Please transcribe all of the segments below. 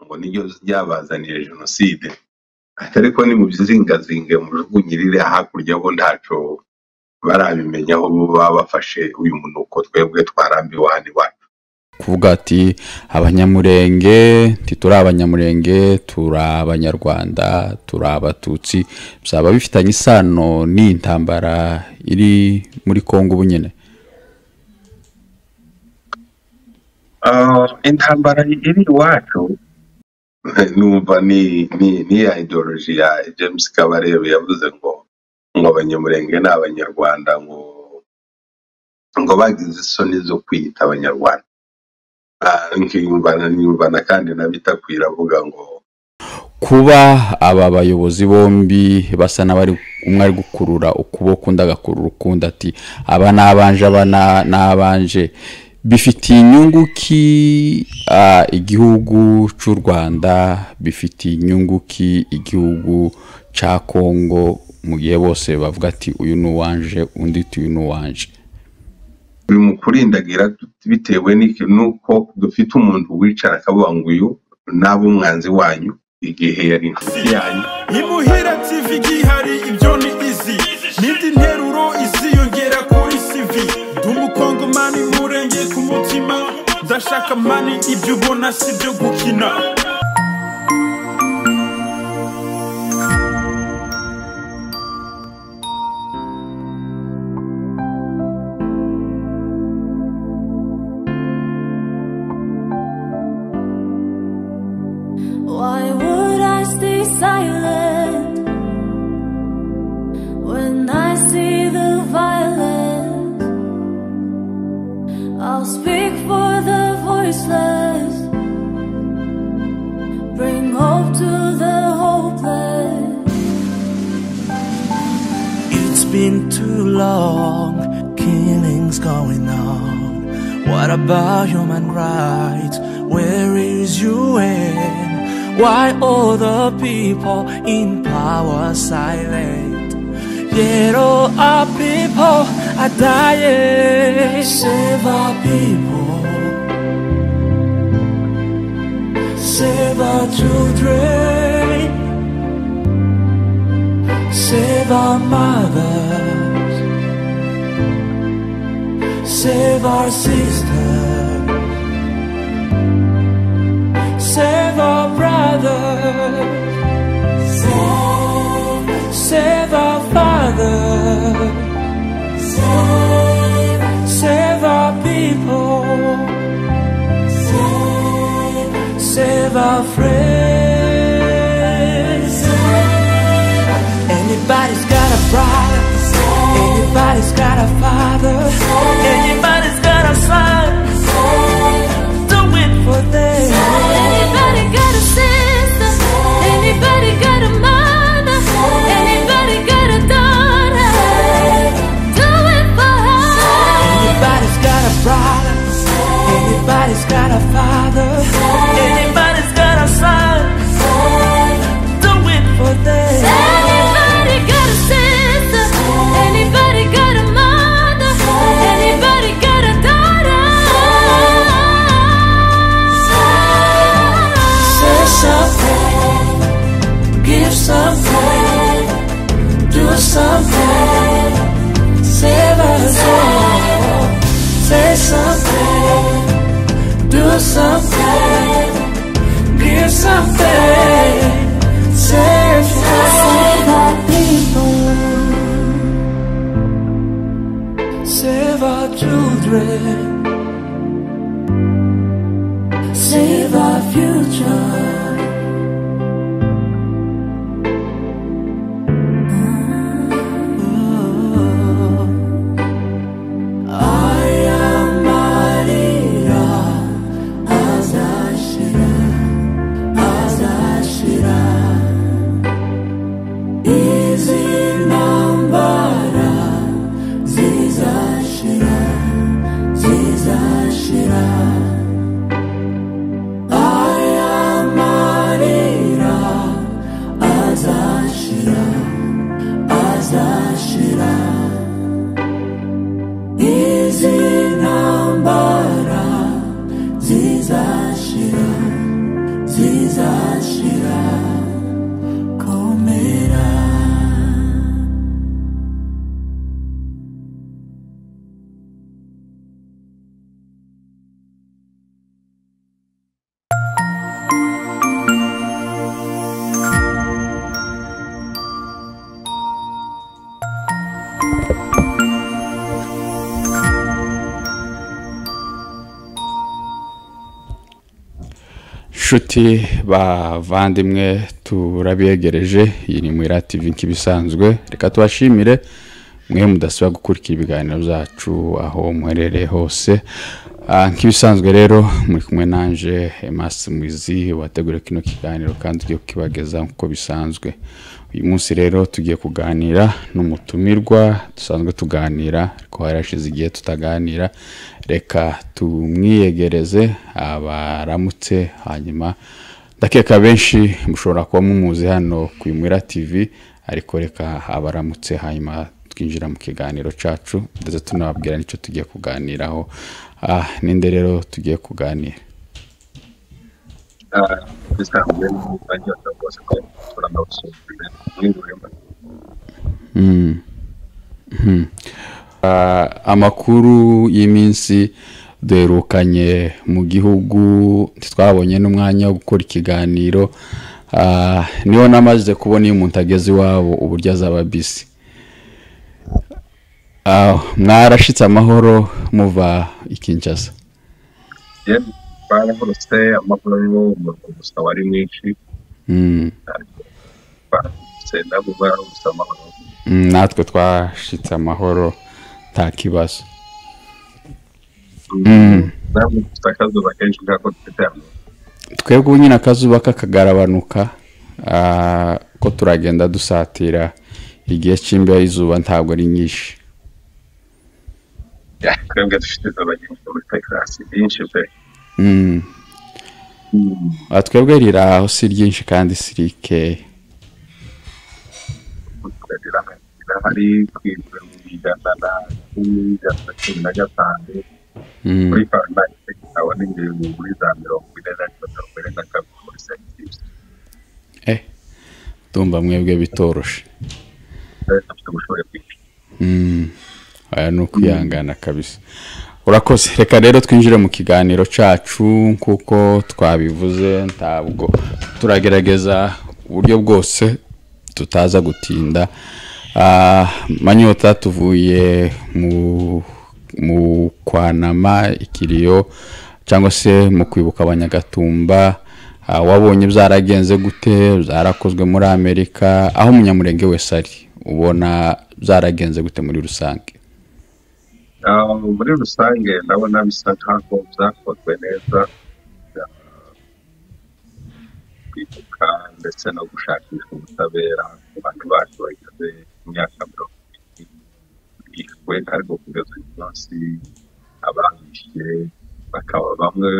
ngo niryo ryabazaniye jenoside, ariko nimubizingazinge mujugunyirire hakurya bo ntaco barabimenya aho bo baba bafashe uyu munuko twebwe twarambiwe hano iwacu. kuvuga ati abanyamurenge ntituri abanyamurenge turi abanyarwanda turi abatutsi byaba bifitanye isano n'iyi ntambara iri muri kongo ubu nyine Ah, intambara iri iwacu numva ni ni ni ya ideology ya James Kabarebe yavuze ngo ngo abanyamurenge ni abanyarwanda ngo ngo bagize isoni zo kwiyita abanyarwanda Ah, nkiyumva nkiyumva na kandi nabitakwira avuga ngo kuba aba bayobozi bombi basa n'abari umwe ari gukurura ukuboko undi agakurura ukundi ati aba ni abanje aba na- ni abanje bifitiye inyungu ki ah, igihugu cy'u rwanda bifitiye inyungu ki igihugu cya kongo mu gihe bose bavuga ati uyu ni uwanje undi ati uyu ni uwanje bimukurindagira bitewe n'iki- n'uko dufite umuntu wicara akavuga ngo uyu naba umwanzi wanyu igihe yari inshuti yanyu imuhira tv gihari ibyo ni izi n'indi nteruro iziyongera kuri cv ndi umukongomani murenge ku mutima ndashaka mani ibyo ubona si byo gukina Why would I stay silent when I see the violence? I'll speak for the voiceless, bring hope to the hopeless. It's been too long, killings going on. What about human rights? Where is UN? Why all the people in power silent? Yet all our people are dying. Save our people. Save our children. Save our mothers. Save our sisters. Save our brothers. Save, our fathers. Save, our people. Save, our friends. Anybody's got a brother. Anybody's got a father. Anybody's got a son. Do it for them. Anybody got a sister? Anybody got a mother? Anybody got a daughter? Do it for her. Anybody's got a brother. Anybody's got a father. Anybody's got a son. Do it for them. Anybody got a sister? Anybody got a mother? Anybody got a daughter? Say something. Give something. Do something. Save us all. Say something. Do something. Give something. Save us all. Save our children. Save our future. Zizashira, zizashira. nshuti bavandimwe turabegereje iyi ni mwira tivi nk'ibisanzwe reka tubashimire mwe mudasaba gukurikira ibiganiro byacu aho muherereye hose Ah, nk'ibisanzwe rero muri kumwe nanje emasi mwizi wateguriye kino kiganiro kandi ugiye kukibageza nk'uko bisanzwe uyu munsi rero tugiye kuganira n'umutumirwa dusanzwe tuganira ariko harashize igihe tutaganira reka tumwiyegereze abaramutse hanyuma ndakeka benshi mushobora kuba mumuzi hano ku imwira tv ariko reka abaramutse hanyuma twinjira mu kiganiro cyacu ndetse tunababwira n'icyo tugiye kuganiraho ah, ninde rero tugiye kuganira Ah, bisanzwe n'umwanya wose rwose ko turanawusuzumira n'ingurimo Ah, amakuru y'iminsi duherukanye mu gihugu ntitwabonye n'umwanya wo gukora ikiganiro Ah, niho namaze kubona iyo umuntu ageze iwabo uburyo azaba bisi Ah, mwarashitse amahoro muva i Kinshasa yewe barahorose amakuru ariho umurwa gusa wari mwinshi Mm, barahorose nabo barahorose amahoro mm, natwe twashitse amahoro nta kibazo nabo dufite akazuba kenshi nk'ako dufite hano twebwe ubu nyine akazuba kakagarabanuka ah, ko turagenda dusatira igihe cy'imbeho y'izuba ntabwo ari nyinshi Ya, twebwe dufite izuba ryinshi muri tegarasi ryinshi pe Mm. Ah, twebwe riraho si ryinshi kandi si rikeya tukagira hari twibwe mu ijana na cumi ijana na cumi na gatanu Mm. muri farumasi abona ingingo muri za mirongo ine na mirongo ine na kabiri muri serivisi Eh, ndumva mwebwe bitoroshe kandi dufite ubushobozi bwinshi Mm. aya ni ukwihangana kabisa urakoze reka rero twinjire mu kiganiro cyacu kuko twabivuze ntabwo turagerageza uburyo bwose tutaza gutinda Ah, manyota tuvuye mu mu kwanama ikiriyo cyangwa se mu kwibuka abanyagatumba Ah, wabonye byaragenze gute byarakozwe muri amerika aho umunyamurenge wese ari ubona byaragenze gute muri rusange Ah, muri rusange ndabona bisa nkaho byakozwe neza bya- kwibuka ndetse no gushakisha ubutabera ku bantu bacu bageze imyaka mirongo irindwi bishwe ariko kugeza uyu munsi ababishe bakaba bamwe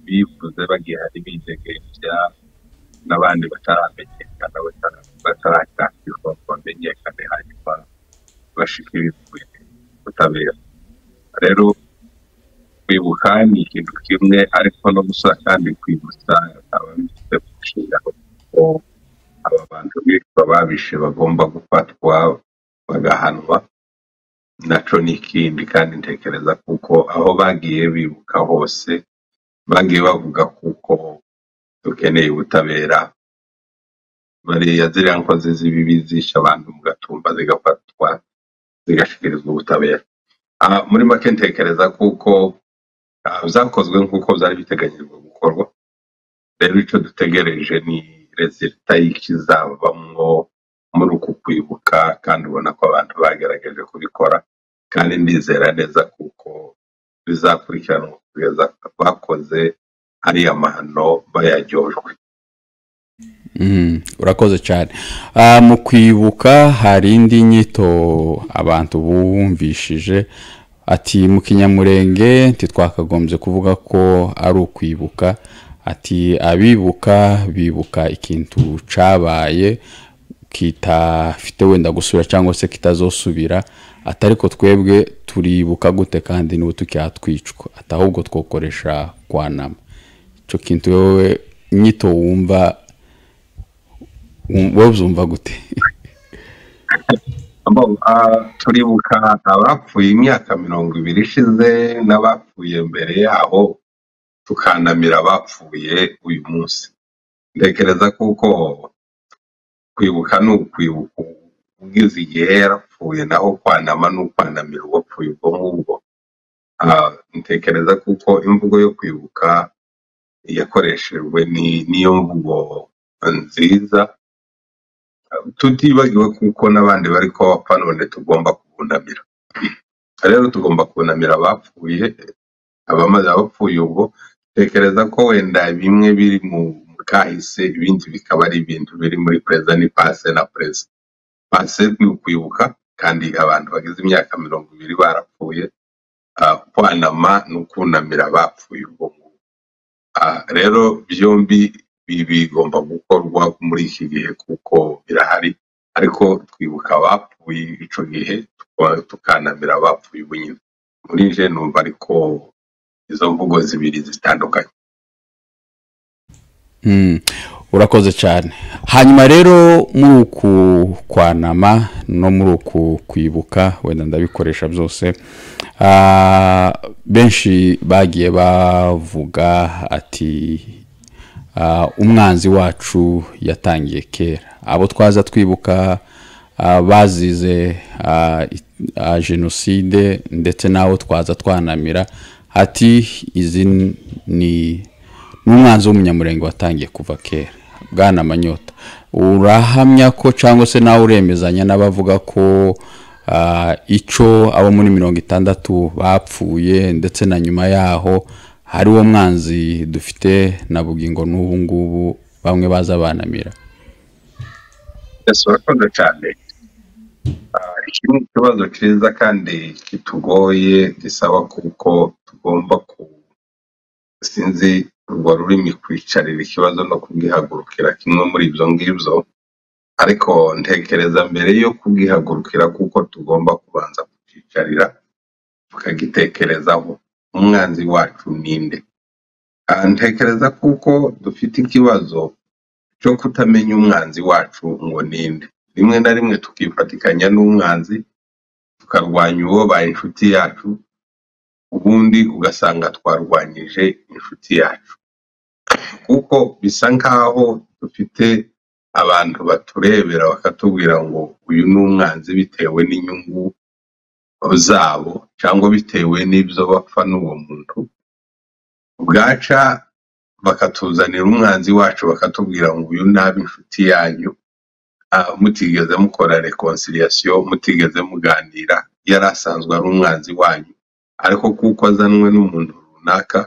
bivuze bagiye hari bidegemvya n'abandi bataramenyekana batara- batarashakirwa ngo bamenyekane hanyuma bashikirizwe ubutabera rero kwibuka ni ikintu kimwe ariko no gusura kandi kwibutsa ababifite mu nshingano ko aba bantu bitwa babishe bagomba gufatwa bagahanwa naco ni ikindi kandi ntekereza kuko aho bagiye bibuka hose bagiye bavuga kuko dukeneye ubutabera bariya ziriya nkozi z'ibibi zisha abantu mu gatumba zigafatwa zigashikirizwa ubutabera Ah, muri make ntekereza kuko ah, byakozwe nk'uko byari biteganyijwe gukorwa rero icyo dutegereje ni rezilita y'ikizavamwo muri uku kwibuka kandi ubona ko abantu bagerageje kubikora kandi ndizera neza kuko bizakurikiranwa kugeza bakoze ariya mahano bayaryojwe Mm, urakoze cyane Ah, mu kwibuka hari indi nyito abantu bumvishije ati mu kinyamurenge ntitwakagombye kuvuga ko ari ukwibuka ati abibuka bibuka ikintu cyabaye kitafite wenda gusubira cyangwa se kitazosubira ati ariko twebwe turibuka gute kandi n'ubu tukihatwicwa ati ahubwo twokoresha kwanama icyo kintu wowe nyito wumva wum- wowe uzumva gute Abo, ah, turibuka abapfuye imyaka mirongo ibiri ishize n'abapfuye mbere yaho tukanamira abapfuye uyu munsi ntekereza kuko kwibuka ni ukwibuka ugize igihe yarapfuye naho kwanama ni ukwanamira uwapfuye ubwo ngubwo Ah, ntekereza kuko imvugo yo kwibuka yakoreshejwe ni niyo mvugo nziza tutibagiwe kuko n'abandi bari kuba bapfa none tugomba kubunamira rero tugomba kunamira abapfuye abamaze abapfuye ubwo tekereza ko wenda bimwe biri mu mu kahise ibindi bikaba ari ibintu biri muri pereza ni pase na pereza pase ni ukwibuka kandi abantu bageze imyaka mirongo ibiri barapfuye ah, kwanama ni ukunamira abapfuye ubwo ngubwo Ah, rero byombi bi- bigomba gukorwa muri iki gihe kuko birahari ariko twibuka abapfuye ico gihe tuko- tukanamira abapfuye ubu nyine muri nje numva ariko izo mvugo zibiri zitandukanye Mm, urakoze cyane hanyuma rero muri uku kwanama no muri uku kwibuka wenda ndabikoresha byose ah, benshi bagiye bavuga ati ah, umwanzi wacu yatangiye kera abo twaza twibuka ah, bazize ah, it- ah, jenoside ndetse n'abo twaza twanamira ati izi ni n'umwanzi w'umunyamurenge watangiye kuva kera bwana manyota urahamya ko cyangwa se nawe uremezanya n'abavuga ko ah, icyo abo muri mirongo itandatu bapfuye ndetse na nyuma yaho hari uwo mwanzi dufite na bugingo n'ubu ngubu bamwe baza banamira yes urakoze cyane Ah, iki ni ikibazo cyiza kandi kitugoye gisaba kuko tugomba ku sinzi urwo rurimi kwicarira ikibazo no kugihagurukira kimwe muri ibyo ngibyo ariko ntekereza mbere yo kugihagurukira kuko tugomba kubanza kukicarira tukagitekerezaho umwanzi wacu ni nde Ah, ntekereza kuko dufite ikibazo cyo kutamenya umwanzi wacu ngo ni nde rimwe na rimwe tukifatikanya n'umwanzi tukarwanya uwobaye inshuti yacu ubundi ugasanga twarwanyije inshuti yacu kuko bisa nkaho dufite abantu baturebera bakatubwira ngo uyu ni umwanzi bitewe n'inyungu zabo cyangwa bitewe n'ibyo bapfa n'uwo muntu bwaca bakatuzanira umwanzi wacu bakatubwira ngo uyu nabe inshuti yanyu Ah, mutigeze mukora reconciliation mutigeze muganira yari asanzwe ari umwanzi wanyu ariko kuko azanwe n'umuntu runaka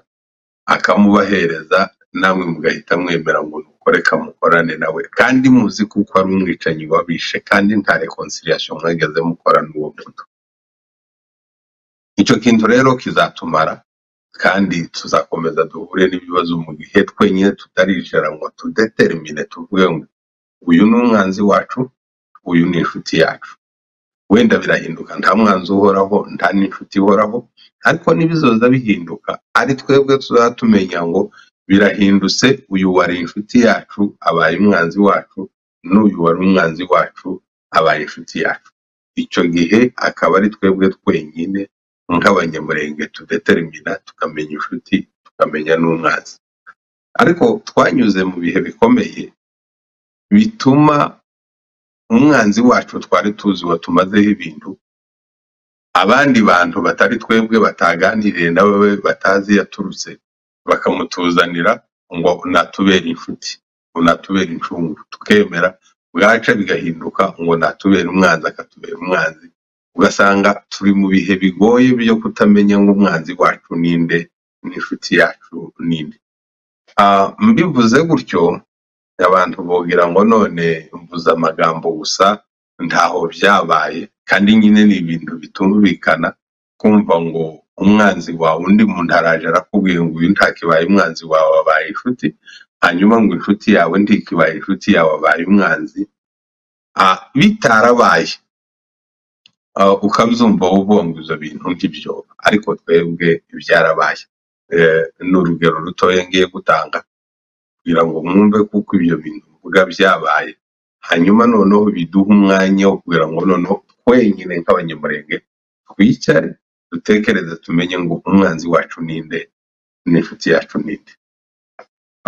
akamubahereza namwe mugahita mwemera ngo nuko reka mukorane nawe kandi muzi kuko ari umwicanyi wabishe kandi nta reconciliation mwageze mukora n'uwo muntu icyo kintu rero kizatumara kandi tuzakomeza duhure n'ibibazo mu gihe twenyine tutaricara ngo tudetermine tuvuge ngo uyu ni umwanzi wacu uyu ni inshuti yacu wenda birahinduka nta mwanzi uhoraho nta n'inshuti ihoraho ariko n'ibizoza bihinduka ari twebwe tuzatumenya ngo birahindutse uyu wari inshuti yacu abaye umwanzi wacu n'uyu wari umwanzi wacu abaye inshuti yacu icyo gihe akaba ari twebwe twenyine nk'abanyamurenge tudetermina tukamenya inshuti tukamenya n'umwanzi ariko twanyuze mu bihe bikomeye bituma umwanzi wacu twari tuzi watumazeho ibintu abandi bantu batari twebwe bataganiriye nawe we batazi yaturutse bakamutuzanira ngo natubere inshuti ngo natubere incungu tukemera bwaca bigahinduka ngo natubere umwanzi akatubera umwanzi ugasanga turi mu bihe bigoye byo kutamenya ngo umwanzi wacu ninde n'inshuti yacu ninde Ah, mbivuze gutyo abantu bogira ngo none mvuze amagambo gusa ntaho byabaye kandi nyine ni ibintu bitumvikana kumva ngo umwanzi wawe undi muntu araje arakubwira ngo uyu ntakibaye umwanzi wawe abaye inshuti hanyuma ngo inshuti yawe ntikibaye inshuti yawe abaye umwanzi Ah, bitarabaye ah, ukabyumva wowe uvuga ngo ibyo bintu ngibyo ariko twebwe byarabaye Eh, ni urugero rutoya ngiye gutanga kugira ngo mwumve kuko ibyo bintu mvuga byabaye hanyuma noneho biduha umwanya wo kugira ngo noneho twenyine nk'abanyamurenge twicare dutekereze tumenye ngo umwanzi wacu ninde n'inshuti yacu ninde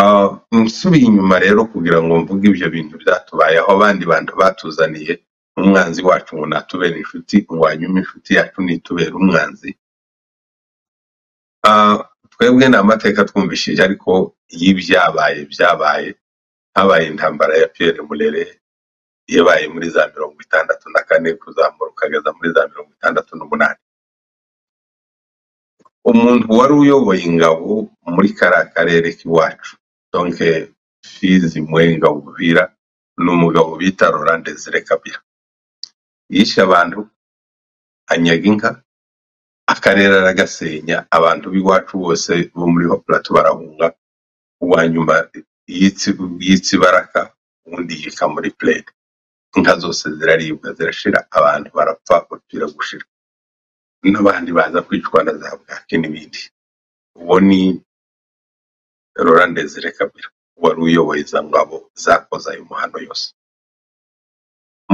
Ah, nsubiye inyuma rero kugira ngo mvuge ibyo bintu byatubayeho abandi bantu batuzaniye umwanzi wacu ngo natubere inshuti ngo hanyuma inshuti yacu nitubere umwanzi Ah, twebwe ni amateka twumvishije ariko y'ibyabaye byabaye habaye intambara ya piyeri murere yabaye muri za mirongo itandatu na kane kuzamura ukageza muri za mirongo itandatu n'umunani umuntu wari uyoboye ingabo muri kariya karere k'iwacu donke fizi mwenga ubuvira ni umugabo bita Laurent Desire Kabila yishe abantu anyaga inka akarere aragasenya abantu b'iwacu bose bo muri Plateau barahunga uwa nyuma yitsi- yitsa ibaraka undi yika muri plate inka zose ziraribwa zirashira abantu barapfa bapfira gushira n'abandi baza kwicwa na za bwaki n'ibindi uwo ni Laurent Desire Kabila wari uyoboye izo ngabo zakoze ayo mahano yose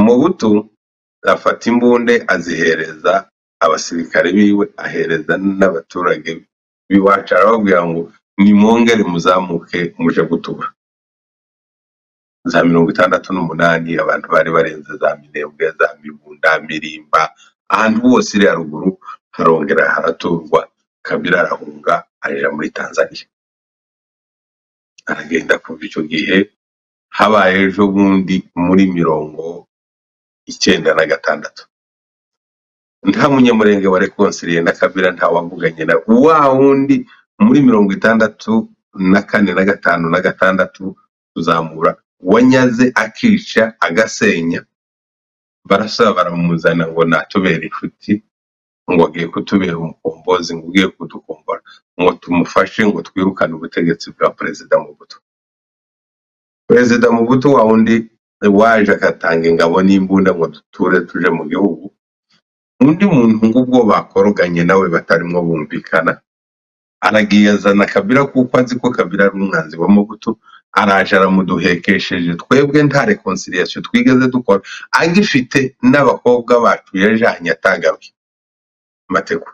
Mobutu afata imbunda azihereza abasirikare biwe ahereza n'abaturage b'iwacu arababwira ngo nimwongere muzamuke muje gutura za mirongo itandatu n'umunani abantu bari barenze za minembwe za mibunda mirimba ahantu hose iriya ruguru harongera haraturwa kabila arahunga aja muri tanzania aragenda kuva icyo gihe habaye ejo bundi muri mirongo icyenda na gatandatu nta munyamurenge wa rekonsiliye na kabila nta wavuganye na wa wundi muri mirongo itandatu na kane na gatanu na gatandatu kuzamura wanyaze akica agasenya barasaba baramuzana ngo natubere inshuti ngo agiye kutubera umukombozi ngo ugiye kudukombora ngo tumufashe ngo twirukane ubutegetsi bwa perezida Mobutu perezida Mobutu wa wundi waje agatanga ingabo n'imbunda ngo duture tuje mu gihugu undi muntu ngubwo bakoroganye nawe batarimo bumvikana aragiye azana kabila kuko azi ko kabila ari umwanzi wa mobutu araje aramuduhekesheje twebwe nta reconciliation twigeze dukora agifite n'abakobwa bacu yajanye atagaruye mateko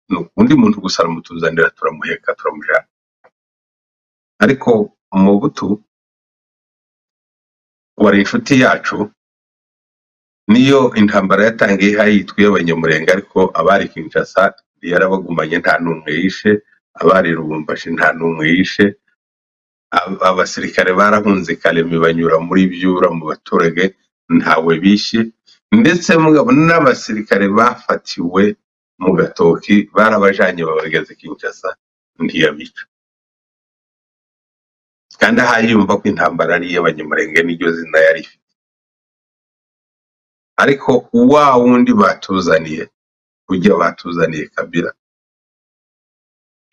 ni undi muntu gusa aramutuzanira turamuheka turamujana ariko mobutu wari inshuti yacu niyo intambara yatangiye ihari yitwa iy'abanyamurenge ariko abari kinshasa yarabagumanye nta n'umwe yishe abari lubumbashi nta n'umwe yishe Ab- abasirikare barahunze karemi banyura muri byura mu baturage ntawe bishe ndetse mugabo n'abasirikare bafatiwe mu gatoki barabajanye babageze kinshasa ntiyabica kandi aha yumva ko intambara ari iy'abanyamurenge n'iryo zina yari ifite ariko wa wundi batuzaniye ujya batuzaniye kabila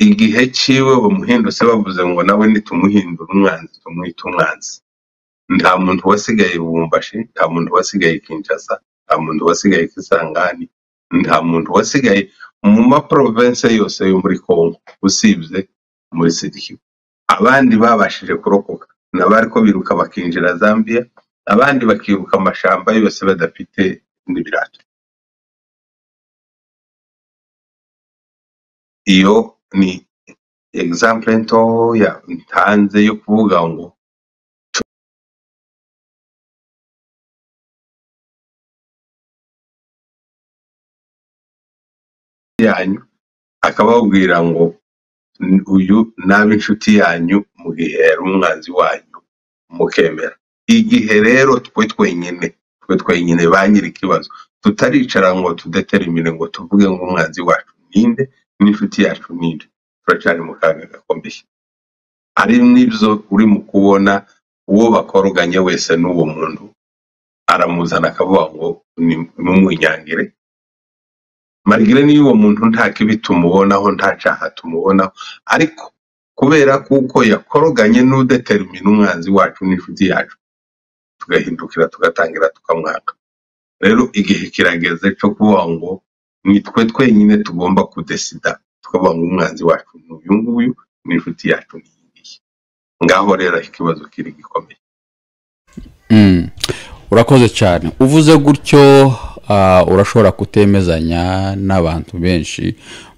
igihe ciwe bamuhindutse bavuze ngo nawe nitumuhindura umwanzi tumwite umwanzi nta muntu wasigaye bubumbashi nta muntu wasigaye kinshasa nta muntu wasigaye kisangani nta muntu wasigaye mu maprovense yose yo muri congo usibye muri sidiki abandi babashije kurokoka nabo ariko biruka bakinjira zambia abandi bakiruka amashamba yose badafite n'ibirato iyo ni example ntoya ntanze yo kuvuga ngo yanyu akababwira ngo "N- uyu nabe inshuti yanyu mu gihe yari umwanzi wanyu mukemera igihe rero twe twenyine twe twenyine ba nyir'ikibazo tutaricara ngo tudeterimine ngo tuvuge ngo umwanzi wacu ninde n'inshuti yacu ninde turacari mu kaga gakomeye ari nibyo uri mu kubona uwo bakoroganye wese n'uwo muntu aramuzana akavuga ngo "Ni- ntumwinyangire marigire niyo uwo muntu nta kibi tumubonaho nta cyaha tumubonaho ariko kubera kuko yakoroganye n'udetermina umwanzi wacu n'inshuti yacu tugahindukira tugatangira tukamwaka rero igihe kirageze cyo kuvuga ngo ni twe twenyine tugomba kudesida tukavuga ngo umwanzi wacu ni uyu nguyu n'inshuti yacu ni iyi ngiyi ngaho rero aho ikibazo kiri gikomeye Mm. urakoze cyane uvuze gutyo ah, urashobora kutemezanya n'abantu benshi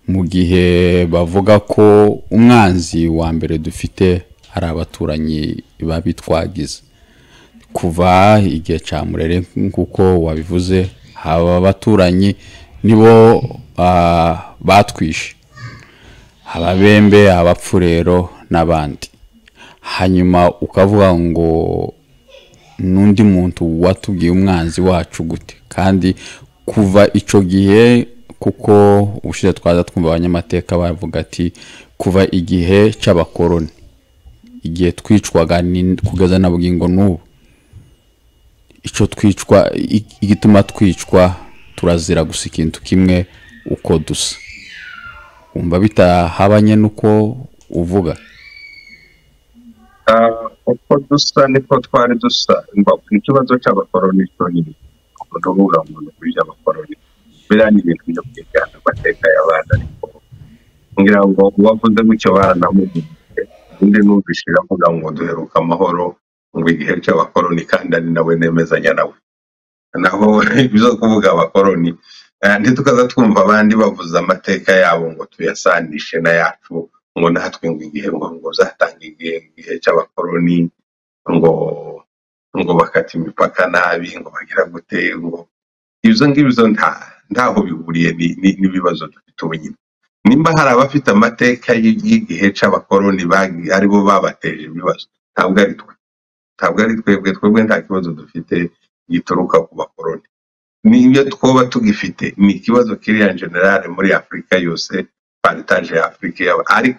mu gihe bavuga ko umwanzi wa mbere dufite ari abaturanyi babitwagiza kuva igihe cya murere nk'uko wabivuze aba baturanyi nibo ah, batwishe ababembe abapfurero n'abandi hanyuma ukavuga ngo n'undi muntu watubwiye umwanzi wacu gute kandi kuva icyo gihe kuko ubushize twaza twumva abanyamateka bavuga ati kuva igihe cy'abakoroni igihe twicwaga ni- kugeza na bugingo n'ubu icyo twicwa i- igituma twicwa turazira gusa ikintu kimwe uko dusa wumva bitahabanye n'uko uvuga Ah, uko dusa niko twari dusa imbavu ikibazo cy'abakoroni cyonyine ni ukuvuga ngo ni uburyo abakoroni biriya ni ibintu byo kwigana amateka y'abana ariko ngira ngo uwavuze gutyo baranamubwiye undi numvise iravuga ngo duheruka amahoro ngo igihe cy'abakoroni kandi ari nawe nemezanya nawe naho ibyo kuvuga abakoroni eh, ntitukaza twumva abandi bavuze amateka yabo ngo tuyasanishe n'ayacu ngo natwe ngo igihe ngo ngo zatanga igihe igihe cy'abakoroni ngo ngo bakata imipaka nabi ngo bagira gute ngo ibyo ngibyo nta ntaho bihuriye ni- ni- n'ibibazo dufite ubu nyine nimba hari abafite amateka y- y'igihe cy'abakoroni bagi- aribo babateje ibibazo ntabwo ari twe ntabwo ari twebwe twebwe nta kibazo dufite gituruka ku bakoroni niyo twoba tugifite ni ikibazo kiriya generale muri afurika yose paritaje ya afurika yaba ariko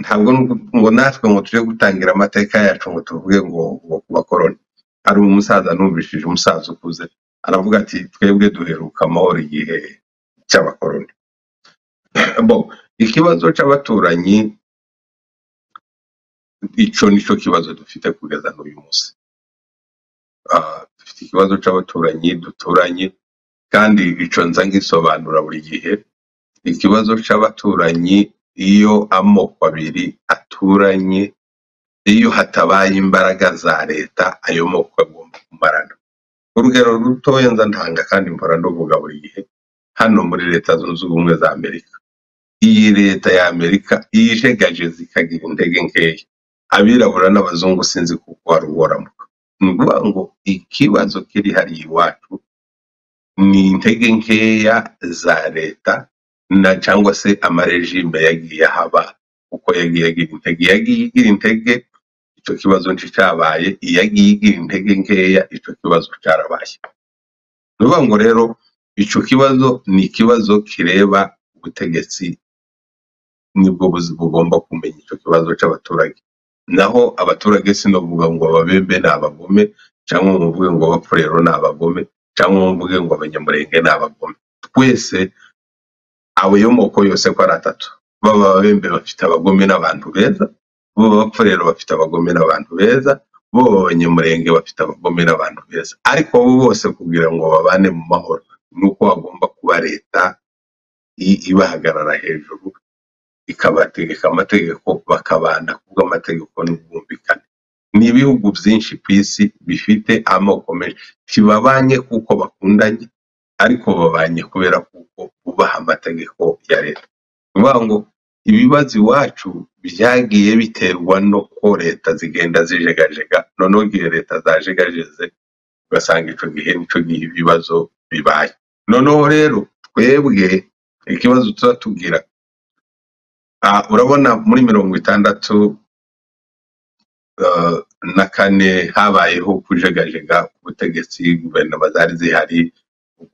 ntabwo nu- ngo natwe ngo tujye gutangira amateka yacu ngo tuvuge ngo ngo ku bakoroni hari umusaza numvishije umusaza ukuze aravuga ati twebwe duheruka amahoro igihe cy'abakoroni bo ikibazo cy'abaturanyi icyo nicyo kibazo dufite kugeza n'uyu munsi Ah, dufite ikibazo cy'abaturanyi duturanye kandi icyo nza ngisobanura buri gihe ikibazo cy'abaturanyi iyo amoko abiri aturanye iyo hatabaye imbaraga za leta ayo moko agomba kumarana urugero rutoya nza ntanga kandi mpora nduvuga buri gihe hano muri leta zunze ubumwe za amerika iyi leta ya amerika yijegajeza ikagira intege nkeya abirabura n'abazungu sinzi kuko wari uhoramuka ni ukuvuga ngo ikibazo kiri hariya iwacu ni intege nkeya za leta na cyangwa se amarejime yagiye ahaba uko yagiye agira intege yagiye igira intege icyo kibazo nticyabaye iyagiye igira intege nkeya icyo kibazo cyarabaye ni ukuvuga ngo rero icyo kibazo ni ikibazo kireba ubutegetsi nibwo buzi bugomba kumenya icyo kibazo cy'abaturage naho abaturage sinavuga ngo ababembe ni abagome cyangwa ngo mvuge ngo abapfurero ni abagome cyangwa ngo mvuge ngo abanyamurenge ni abagome twese ayo moko yose ko ari atatu baba ababembe bafite abagome n'abantu beza baba abapfurero bafite abagome n'abantu beza baba abanyamurenge bafite abagome n'abantu beza ariko abo bose kugira ngo babane mu mahoro ni uko hagomba kuba leta i- ibahagarara hejuru ikabategeka amategeko bakabana kubwo amategeko n'ubwumvikane ni ibihugu byinshi ku isi bifite amoko menshi ntibabanye kuko bakundanye ariko babanye kubera kuko bubaha amategeko ya leta ni ukuvuga ngo ibibazo iwacu byagiye biterwa no ko leta zigenda zijegajega noneho igihe leta zajegajeze ugasanga icyo gihe nicyo gihe ibibazo bibaye noneho rero twebwe ikibazo tuba tugira Ah, urabona muri mirongo itandatu eh, na kane habayeho kujegajega ku butegetsi guverinoma zari zihari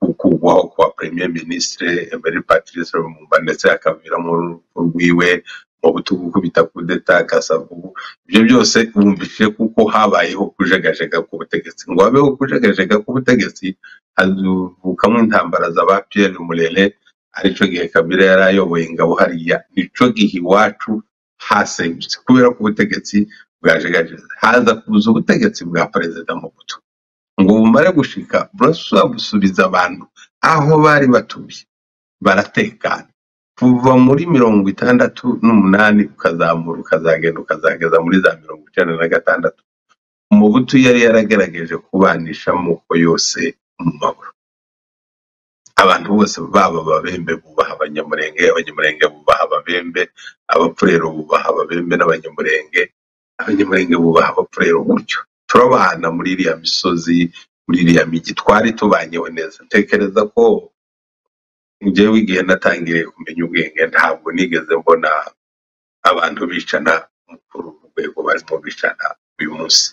ku- kugwaho kwa premier ministre emery patrice lumumba ndetse hakaviramo urupfu rwiwe mu butugu kubita kudeta kasavubu ibyo byose bumvise kuko habayeho kujegajega ku butegetsi ngo habeho kujegajega ku butegetsi hazuvukamo intambara za ba pierre murere aricyo gihe kabila yari ayoboye ingabo hariya nicyo gihe iwacu hasenyutse kubera ko ubutegetsi bwajegajeza haza kuza ubutegetsi bwa perezida Mobutu ngo bumare gushika burasa busubiza abantu aho bari batuye baratekana kuva muri mirongo itandatu n'umunani ukazamura ukazagenda ukazageza muri za mirongo icyenda na gatandatu Mobutu yari yaragerageje kubanisha amoko yose mu mahoro abantu bose baba ababembe bubaha abanyamurenge abanyamurenge bubaha ababembe abapfurero bubaha ababembe n'abanyamurenge abanyamurenge bubaha abapfurero gutyo turabana muri iriya misozi muri iriya migi twari tubanyeho neza ntekereza ko njyewe igihe natangiriye kumenya ubwenge ntabwo nigeze mbona abantu bicana kuri uru rwego barimo bicana uyu munsi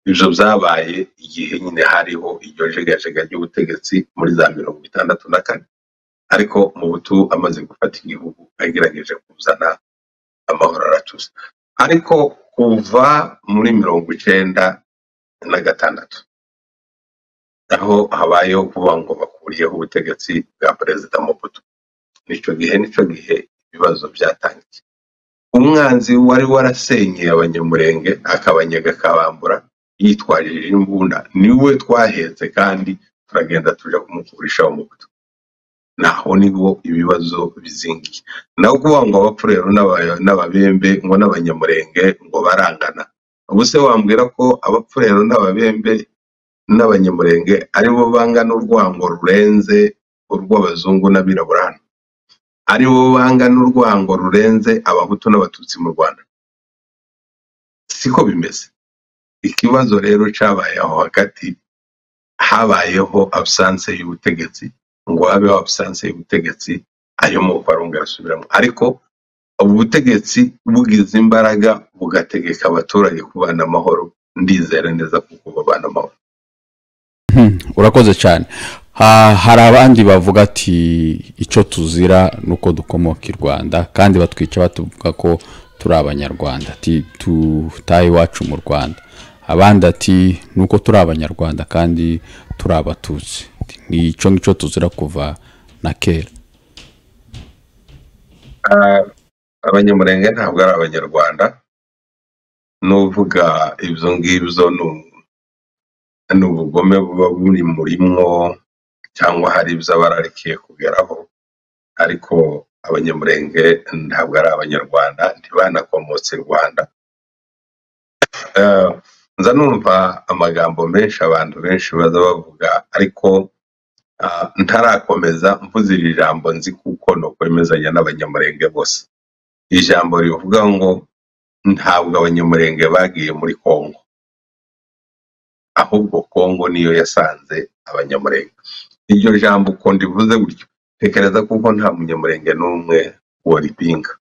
ibyo byabaye igihe nyine hariho iryo jegajega ry'ubutegetsi muri za mirongo itandatu na kane ariko mubutu amaze gufata igihugu agerageje kuzana amahoro aratuza ariko kuva muri mirongo icyenda na gatandatu aho habayeho kuvuga ngo bakuriyeho ubutegetsi bwa perezida Mobutu nicyo gihe nicyo gihe ibibazo byatangiye umwanzi wari warasenyeye abanyamurenge akabanyega akabambura yitwaje imbunda niwe twahetse kandi turagenda tujya kumukurishaho Mobutu naho niho ibibazo bizingiye naho kuvuga ngo abapfurero n'aba- n'ababembe ngo n'abanyamurenge ngo barangana ubuse wambwira ko abapfurero n'ababembe n'abanyamurenge aribo bangana urwango rurenze urw'abazungu n'abirabura hano aribo bangana urwango rurenze abahutu n'abatutsi mu rwanda siko bimeze ikibazo rero cyabaye aho hagati habayeho absence y'ubutegetsi ngo habeho absence y'ubutegetsi ayo moko arongera asubiramo ariko ubutegetsi bugize imbaraga bugategeka abaturage kubana amahoro ndizera neza kuko babana amahoro urakoze cyane Ha- hari abandi bavuga ati icyo tuzira ni uko dukomoka i rwanda kandi batwica batuvuga ko turi abanyarwanda ati tutaye iwacu mu rwanda abandi ati ni uko turi abanyarwanda kandi turi abatutsi ni icyo ngicyo tuzira kuva na kera Ah, abanyamurenge ntabwo ari abanyarwanda n'uvuga ibyo ngibyo ni u- ni ubugome buba buri murimwo cyangwa hari ibyo aba ararikiye kugeraho ariko abanyamurenge ntabwo ari abanyarwanda ntibanakomotse i rwanda Eh, nza numva amagambo menshi abantu benshi baza bavuga ariko ah, ntarakomeza mvuze iri jambo nzi kuko ni ukwemezanya n'abanyamurenge bose iri jambo rivuga ngo ntabwo abanyamurenge bagiye muri kongo ahubwo kongo niyo yasanze abanyamurenge iryo jambo uko ndivuze gutyo tekereza kuko nta munyamurenge n'umwe waripinga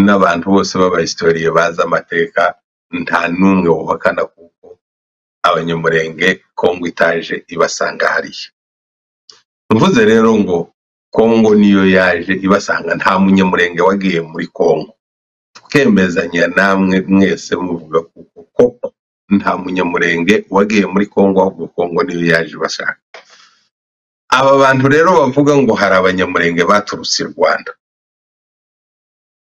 n'abantu bose b'abahisitoriye bazi amateka nta n'umwe wuhakana kuko abanyamurenge kongo itaje ibasanga hariya mvuze rero ngo kongo niyo yaje ibasanga nta munyamurenge wagiye muri kongo tukemezanya namwe mwese muvuga kuko koko nta munyamurenge wagiye muri kongo ahubwo kongo niyo yaje ibashaka aba bantu rero bavuga ngo hari abanyamurenge baturutse i rwanda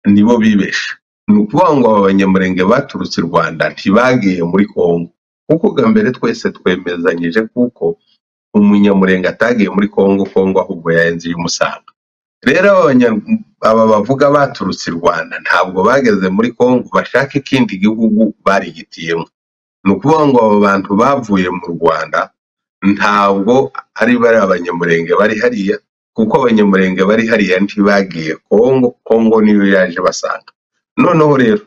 nibo bibesha ni ukuvuga ngo aba banyamurenge baturutse i rwanda ntibagiye muri kongo kuko bwa mbere twese twemezanyije kuko umunyamurenge atagiye muri kongo kongo ahubwo yarenze iyo umusanga rero aba banya- aba bavuga baturutse i rwanda ntabwo bageze muri kongo bashaka ikindi gihugu barigitiyemo ni ukuvuga ngo aba bantu bavuye mu rwanda ntabwo ari bari abanyamurenge bari hariya kuko abanyamurenge bari hariya ntibagiye kongo kongo niyo yaje basanga noneho rero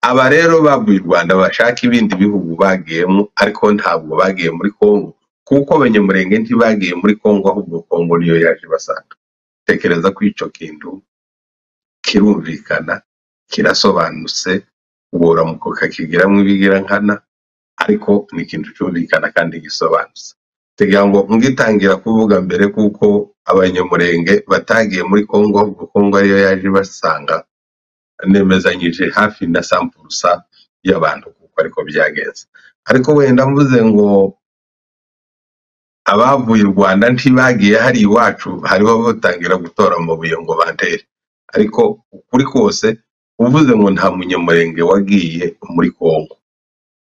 aba rero bavuye i rwanda bashaka ibindi bihugu bagiyemo ariko ntabwo bagiye muri kongo kuko abanyamurenge ntibagiye muri kongo ahubwo kongo niyo yaje basanga tekereza ko icyo kintu kirumvikana kirasobanutse uburamuko kakigiramo ibigira nkana ariko ni ikintu cyumvikana kandi gisobanutse tega ngo mwitangira kuvuga mbere kuko abanyamurenge batagiye muri kongo ahubwo kongo ariyo yaje ibasanga nemezanyije hafi na sampurusa y'abantu kuko ariko byagenze ariko wenda mvuze ngo abavuye u rwanda ntibagiye hari iwacu hariho batangira gutora amabuye ngo bandere ariko ukuri kose uvuze ngo nta munyamurenge wagiye muri kongo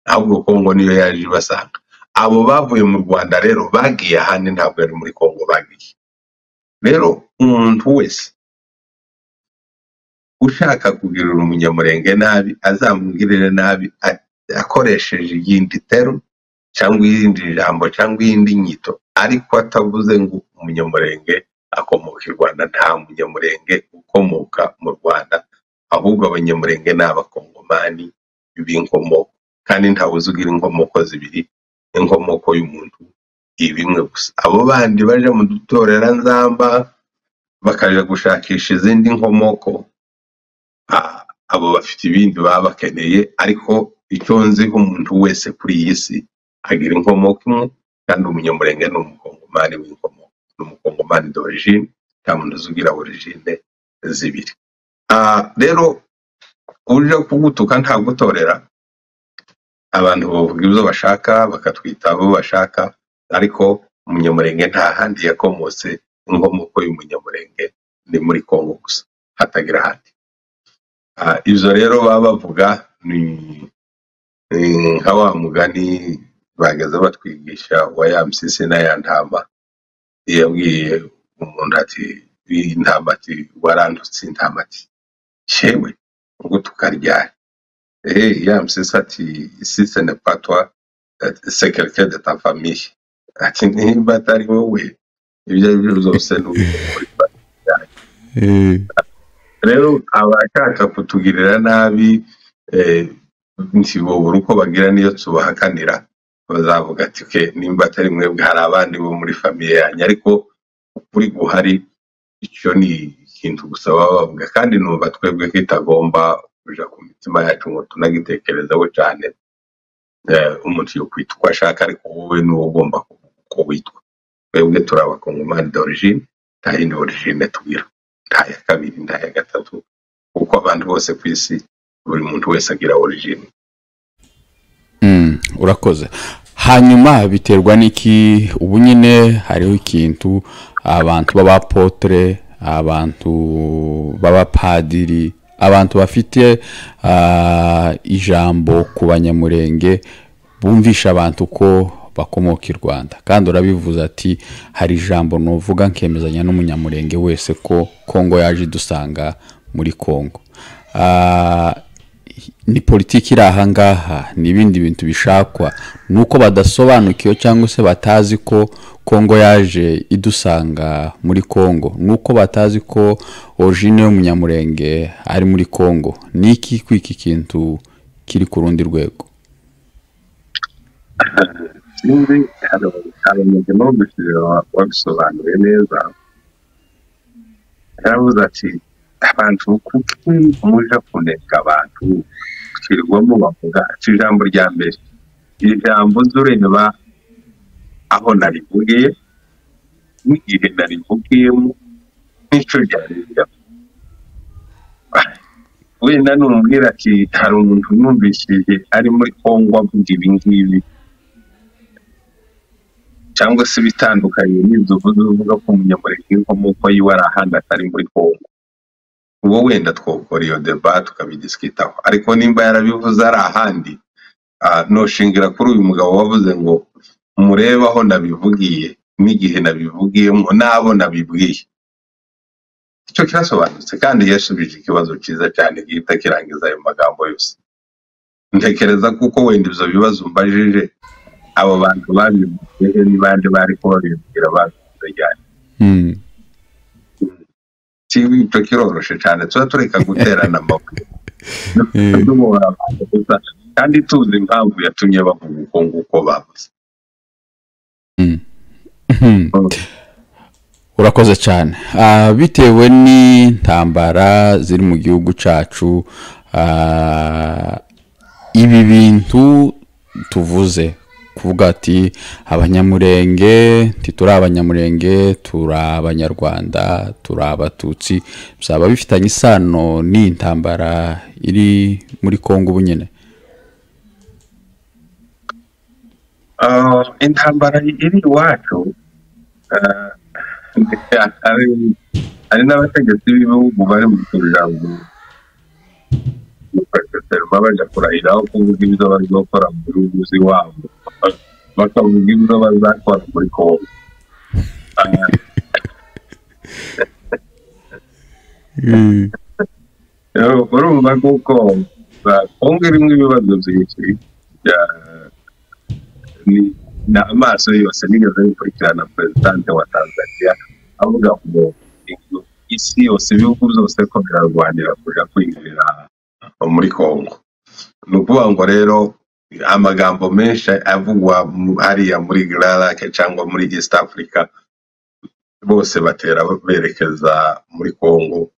ahubwo kongo niyo yaje ibasanga abo bavuye mu rwanda rero bagiye ahandi ntabwo ari muri kongo bagiye rero umuntu wese ushaka kugirira umunyamurenge nabi azamugirire nabi a- akoresheje iyindi teru cyangwa irindi jambo cyangwa iyindi nyito ariko atavuze ngo umunyamurenge akomoka i rwanda nta munyamurenge ukomoka mu rwanda ahubwo abanyamurenge ni abakongomani b'inkomoko kandi ntawuzi ugira inkomoko zibiri inkomoko y'umuntu ibimwe gusa abo bandi baje mu dutorera nzamba bakaja gushakisha izindi nkomoko abo bafite ibindi baba bakeneye ariko icyo nziho umuntu wese kuri iyi si agira inkomoko imwe kandi umunyamurenge ni umukongomani w'inkomoko ni umukongomani d'origine nta muntu uzugira origine zibiri Ah, rero uburyo bwo kugutuka nta gutorera abantu bavuga ibyo bashaka bakatwita abo bashaka ariko umunyamurenge nta handi yakomotse inkomoko y'umunyamurenge ni muri kongo gusa hatagira ahandi Ah, ibyo rero baba bavuga ni ni nka wa mugani bagaza batwigisha wa ya mpyisi na ya ntama yabwiye umuntu ati iyi ntama ati warandutse intama ati yewe ubwo tukaryana Eh, ya msisi ati si ce n'est pas toi, eh, c'est quelqu'un de ta famille. Ati niba atari wowe ibyo ari byo byose ni uwo muri famille yanjye. Eh, Rero abashaka kutugirira nabi eh, ntibobura uko bagira n'iyo tubahakanira bazavuga ati ke nimba atari mwebwe hari abandi bo muri famiye yanjye ariko ukuri guhari icyo ni ikintu gusa baba bavuga kandi numva twebwe kitagomba kuja ku mitima yacu ngo tunagitekerezaho cyane eh, umuntu yokwita uko ashaka ariko wowe ni wowe ugomba kuvuga uko witwa twebwe turi abakongomani d'origine nta yindi origine tugira nta ya kabiri nta ya gatatu kuko abantu bose ku isi buri muntu wese agira origine mm, urakoze hanyuma biterwa n'iki ubu nyine hariho ikintu abantu b'abapotere abantu b'abapadiri abantu bafite ah, ijambo ku banyamurenge bumvisha abantu ko bakomoka i rwanda kandi urabivuze ati hari ijambo nuvuga nkemezanya n'umunyamurenge wese ko kongo yaje idusanga muri kongo Ah, ni politiki iri ahangaha ni ibindi bintu bishakwa ni uko badasobanukiwe cyangwa se batazi ko kongo yaje idusanga muri kongo ni uko batazi ko origine y'umunyamurenge ari muri kongo ni iki kwiki kintu kiri ku rundi rwego sinzi hari hari umugemo wo gushyira wabisobanuye neza yaravuze ati abantu kuki muje kuneka abantu kirirwamo bavuga ati ijambo rya mbere iri jambo zureba aho narivugiye n'igihe narivugiyemo n'icyo ryari rijyamo wenda numubwira ati hari umuntu numvishije ari muri kongo avuga ibi ngibi cyangwa se ibitandukanye n'ibyo uvuze uvuga ko umunyamurenge w'inkomoko yiwe ari ahandi atari muri kongo ubwo wenda twokora iyo deba tukabidisikitaho ariko nimba yarabivuze ari ahandi ah, noshingira kuri uyu mugabo wavuze ngo murebe aho nabivugiye n'igihe nabivugiyemo n'abo nabibwiye icyo kirasobanutse kandi yasubije ikibazo cyiza cyane gihita kirangiza ayo magambo yose ntekereza kuko wenda ibyo bibazo mbajije abo bantu babivuze he n'abandi bari ko babibwira babivuze cyane Mm, kibi icyo kiroroshe cyane tuba tureka guterana amabuye duhora abantu gusa kandi tuzi impamvu yatumye bavuga uko nguko bavuze mm. urakoze cyane Ah, bitewe n'intambara ziri mu gihugu cyacu ah, ibi bintu tuvuze kuvuga ati abanyamurenge ntituri abanyamurenge turi abanyarwanda turi abatutsi bizaba bifitanye isano n'intambara iri muri kongo ubu nyine Ah, intambara iri iwacu ah, hari hari n'abategetsi b'ibihugu bari mu tujango gukweserwa bajya kurahiraho kuvuga ibyo bazakora mu gihugu iwabo bakavuga ibyo bazakora muri kongo Ah, Eh, urumva kuko kongo irimo ibibazo byinshi bya- ni ni amaso yose nigeze bikurikirana perezidante wa tanzania avuga ngo inzu- isi yose ibihugu byose ko birarwanira kuja kwinjira muri kongo ni ukuvuga ngo rero amagambo menshi avugwa mu- hariya muri gararake cyangwa muri east africa bose batera berekeza muri kongo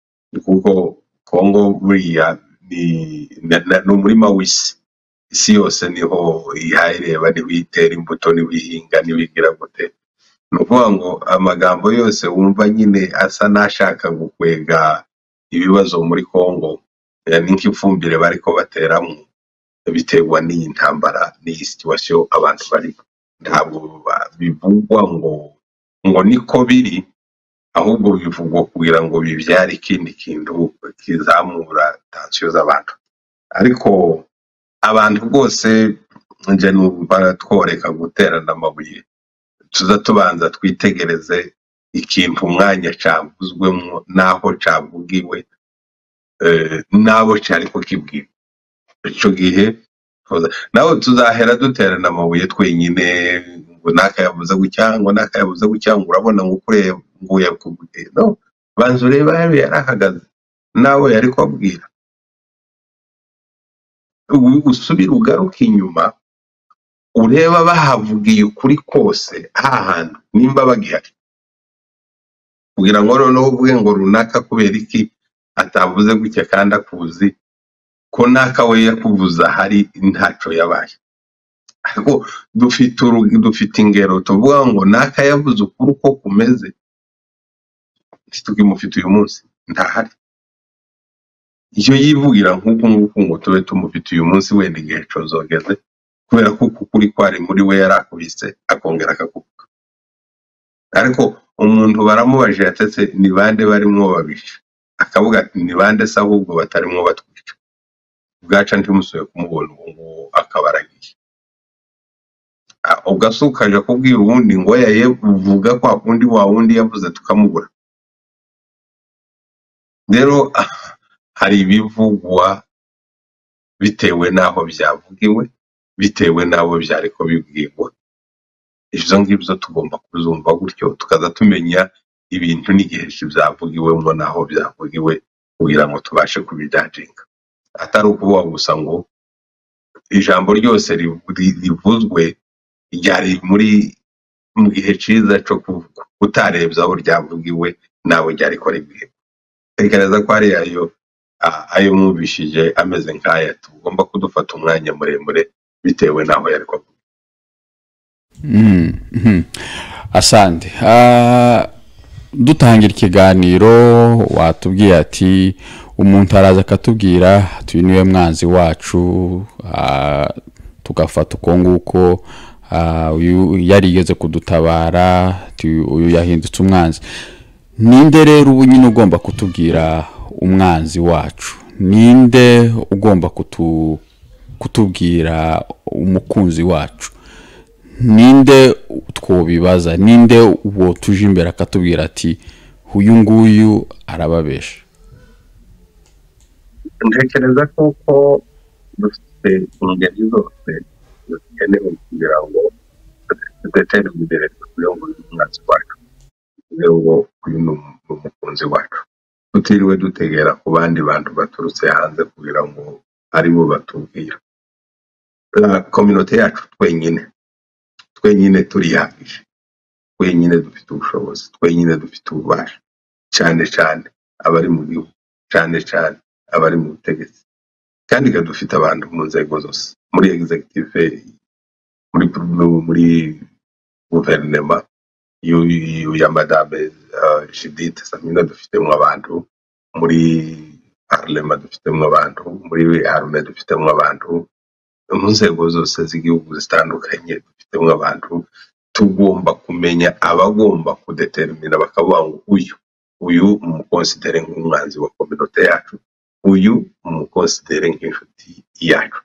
kuko kongo buriya ni na- na- ni umurima w'isi isi yose niho ihayireba niho itera imbuto niho ihinga niho igira gute ni ukuvuga ngo amagambo yose wumva nyine asa n'ashaka gukwega ibibazo muri kongo eh, ni nk'ifumbire bariko bateramo biterwa n'iyi ntambara n'iyi situwasiyo abantu barimo ntabwo ba- bivugwa ngo ngo niko biri ahubwo bivugwa kugira ngo bibyare ikindi kintu kizamura tansiyo z'abantu ariko abantu rwose nje numva tworeka guterana amabuye tuza tubanza twitegereze ikintu umwanya cavuzwemwo n'aho cavugiwe eh, n'abo cariko kibwirwa ico gihe tuza- naho tuzahera duterana amabuye twenyine ngo nakayavuze gutya ngo nakayavuze gutya ngo urabona ngo kureba nguye kuguye no banza urebe aho yari ahagaze nawe yari kubabwira U- usubire ugaruke inyuma ureba bahavugiye ukuri kose hahandi nimba bagihari kugira ngo noneho uvuge ngo runaka kubera iki atavuze gutya kandi akuzi ko naka we yakuvuze ahari ntaco yabaye ariko dufite uru- dufite ingero tuvuga ngo naka yavuze ukuri uko kumeze ntitukimufite uyu munsi ntahari iyo yivugira nk'uku nguku ngo tube tumufite uyu munsi wenda igihe cozogeze kubera ko uku kuri kwari muri we yarakubise akongera akakuvuga ariko umuntu baramubajije yatetse ni bande barimwo babisha akavuga ati ni bande se ahubwo batarimwo batwica bwaca ntimusubiye kumubona ubu ngubu akaba aragiye Ah, ugasuka aje kubwira uwundi ngo yaye uvuga kwa kundi wa wundi yavuze tukamubura rero ah, hari ibivugwa bitewe n'aho byavugiwe bitewe n'abo byariko bibwirwa ivyo ngivyo tugomba kuzumva gutyo tukaza tumenya ibintu n'igihe byavugiwemo n'aho byavugiwe kugira ngo tubashe kubijajinga atari ukuvuga gusa ngo ijambo ryose rivu- ri- rivuzwe ryari muri mu gihe ciza co kuvuga utarebye aho ryavugiwe nawe ryariko ribwiwe tekereza ko hariya ayo a- ayo mwumvishije ameze nk'aya tugomba kudufata umwanya muremure bitewe n'aho yariko avuga Mm, mhm. asante Ah, dutangira ikiganiro watubwiye ati umuntu araza akatubwira tuyu niwe mwanzi wacu ah, tugafata uko nguko ah, uyu yarigeze kudutabara tu- uyu yahindutse umwanzi ninde rero ubu nyine ugomba kutubwira umwanzi wacu ninde ugomba kutu, kutubwira umukunzi wacu ninde twobibaza ninde uwo tuje imbere akatubwira ati uyu nguyu arababesha ntekereza ko ko dufite ingeri zose zikenewe kugira ngo dutere imbere kugira ngo uyu mwanzi wacu kugira ngo uyu ni umu- ni umukunzi wacu tutiriwe dutegera ku bandi bantu baturutse hanze kugira ngo ari bo batubwira Ah, kominote yacu twenyine twenyine turihagije twenyine dufite ubushobozi twenyine dufite ububasha cyane cyane abari mu gihugu cyane cyane abari mu butegetsi kandi ikaba dufite abantu mu nzego zose muri executive muri muri guverinema y'u- y'u- ya madame uh, judith samina dufitemo abantu muri parlema dufitemo abantu muri arme dufitemo abantu mu nzego zose z'igihugu zitandukanye dufitemo abantu tugomba kumenya abagomba kudetermina bakavuga ngo uyu uyu umukonsidere nk'umwanzi wa kominote yacu uyu umukonsidere nk'inshuti yacu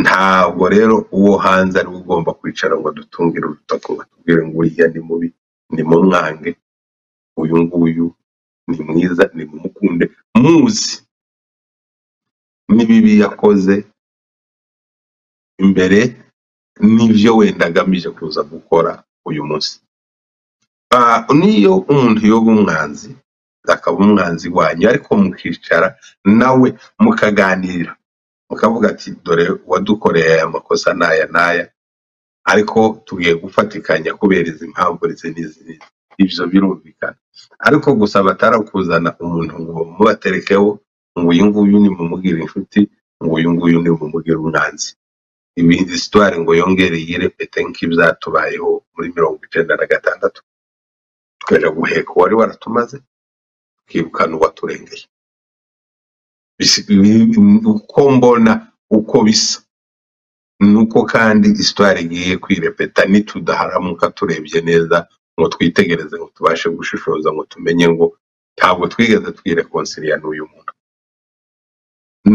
ntabwo rero uwo hanze ari we ugomba kwicara ngo adutungire urutoki ngo atubwire ngo uriya ni mubi ni mumwange uyu nguyu ni mwiza ni mumukunde muzi n'ibibi yakoze imbere n'ibyo wenda agamije kuza gukora uyu munsi Ah, niyo umuntu yoba umwanzi akaba umwanzi wanyu ariko mukicara nawe mukaganira mukavuga ati dore wadukoreye aya makosa n'aya n'aya ariko tugiye gufatikanya kubera izi mpamvu ndetse n'izi n'izi." ibyo birumvikana ariko gusa batarakuzana umuntu ngo mubaterekeho ngo uyu nguyu nimumugire inshuti ngo uyu nguyu nimumugire umwanzi ibi hisitwari ngo yongere yirepete nk'ibyatubayeho muri mirongo icyenda na gatandatu tukaja guheka uwari waratumaze tukirukana uwaturengeye Bisi- ibi- uko mbona uko bisa nuko kandi isitwari igiye kwirepeta nitudaharamuka turebye neza ngo twitegereze ngo tubashe gushishoza ngo tumenye ngo ntabwo twigeze twirekonsiliya n'uyu muntu